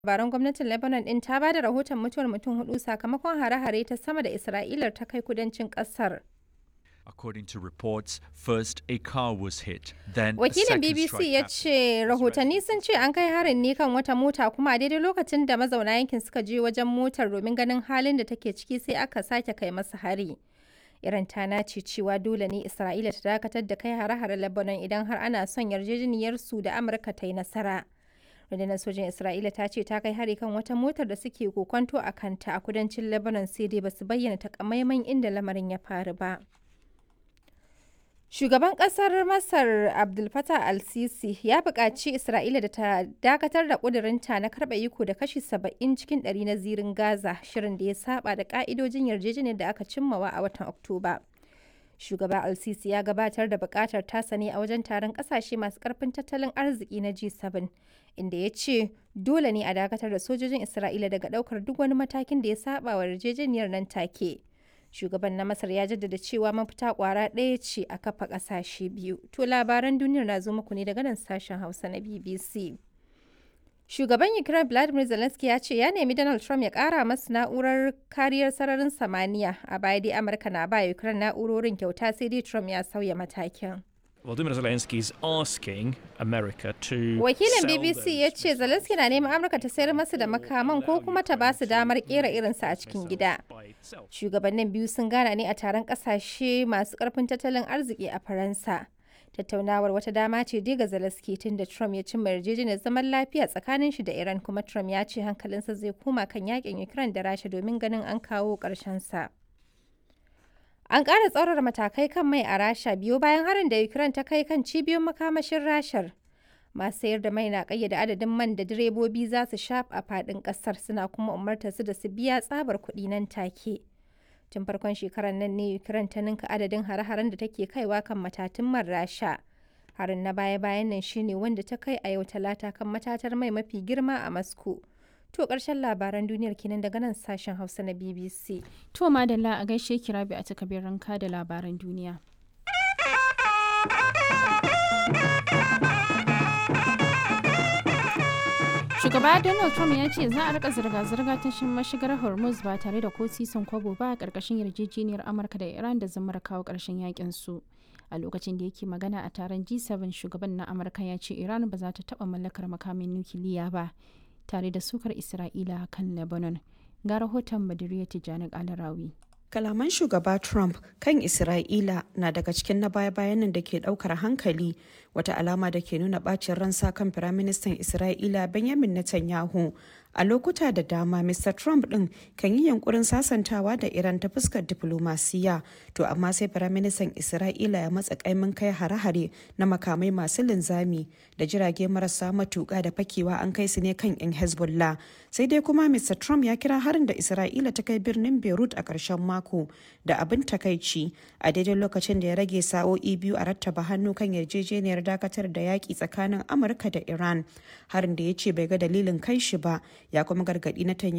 labaran gwamnatin Lebanon ɗin ta ba da rahoton mutuwar mutum hudu sakamakon hare-hare ta sama da Isra'ilar ta kai kudancin ƙasar. According to reports, first a car was hit, then a Wakilin second BBC strike ya happened. ce rahotanni sun ce an kai harin ne kan wata mota kuma a daidai lokacin da mazauna yankin suka je wajen motar domin ganin halin da take ciki sai aka sake kai masa hari. Iran ta nace cewa dole ne Isra'ila ta dakatar da kai hare-hare Lebanon idan har ana son yarjejeniyar su da Amurka ta yi nasara. Rundunar sojin Isra'ila ta ce ta kai hari kan wata motar da suke kokonto a kanta a kudancin Lebanon sai dai basu bayyana takamaiman inda lamarin ya faru ba. Shugaban ƙasar Masar Abdul Fattah al-Sisi ya buƙaci Isra'ila da ta dakatar da ƙudurinta na karɓa iko da kashi 70 cikin ɗari na zirin Gaza, shirin da ya saba da ƙa'idojin yarjejeniyar da aka cimmawa a watan Oktoba. Shugaba al-Sisi ya gabatar da buƙatar tasa ne a wajen taron ƙasashe masu ƙarfin tattalin arziki na G7, inda ya ce dole ne a dakatar da sojojin Isra'ila daga ɗaukar duk wani matakin da ya saba wa yarjejeniyar nan take. shugaban na masar ya jaddada cewa mafita kwara ɗaya ce a kafa ƙasashe biyu to labaran duniyar na zo muku ne daga nan sashen hausa na bbc shugaban ukraine vladimir zelensky ya ce ya nemi donald trump ya ƙara masu na'urar kariyar sararin samaniya a baya dai amurka na ba ukraine na'urorin kyauta sai dai trump ya sauya matakin Volodymyr Zelensky is asking America to wakilin sell bbc those ya ce zelensky na neman amurka ta sayar masu da makaman ko kuma ta ba su damar kera irinsa a cikin gida by itself. shugabannin biyu sun gana ne a taron kasashe masu karfin tattalin arziki a faransa tattaunawar wata dama ce dai ga zelensky tun da trump ya cimma yarjejeniyar zaman lafiya tsakanin shi da iran kuma trump ya ce hankalinsa zai koma kan yakin ukraine da rasha domin ganin an kawo ƙarshen sa an ƙara tsaurara matakai kan mai a rasha biyo bayan harin da ukraine ta kai kan cibiyoyin makamashin rashar masu sayar da mai na kayyade adadin man da direbobi za su sha a faɗin ƙasar suna kuma umartar su da su biya tsabar kuɗi nan take tun farkon shekarar nan ne ukraine ta ninka adadin hare-haren da take kaiwa kan matatun man rasha harin na baya-bayan nan shine wanda ta kai a yau talata kan matatar mai mafi girma a moscow to ƙarshen labaran duniyar kenan daga nan sashen hausa na bbc To madalla a gaishe ki rabi a takabir ranka da labaran duniya. Shugaba Donald Trump ya ce za a rika zirga-zirga ta shin mashigar Hormuz ba tare da ko sisin kwabo ba a ƙarƙashin yarjejeniyar Amurka da Iran da zamar kawo ƙarshen yakin su. A lokacin da yake magana a taron G7 shugaban na Amurka ya ce Iran ba za ta taɓa mallakar makamin nukiliya ba tare da sukar Isra'ila kan Lebanon. Ga rahoton Madiriya Tijjani Alarawi. Kalaman shugaba Trump kan Isra'ila na daga cikin na baya-bayan nan da ke daukar hankali wata alama da ke nuna bacin ransa kan Firaministan Isra'ila Benjamin Netanyahu. A lokuta da dama, Mr. Trump ɗin kan yi yankurin sasantawa da Iran ta fuskar diflomasiya, to amma sai Firaministan Isra'ila ya matsa kaimin kai hare-hare na makamai masu linzami da jirage marasa matuƙa da fakewa an kai su ne kan 'yan Hezbollah. Sai dai kuma Mr. Trump ya kira harin da Isra'ila ta kai birnin Beirut a ƙarshen mako da abin takaici a daidai lokacin da ya rage sa'o'i biyu a rattaba hannu kan yarjejeniyar dakatar da yaƙi tsakanin Amurka da Iran. Harin da ya ce bai ga dalilin kai shi ba ya kuma gargaɗi na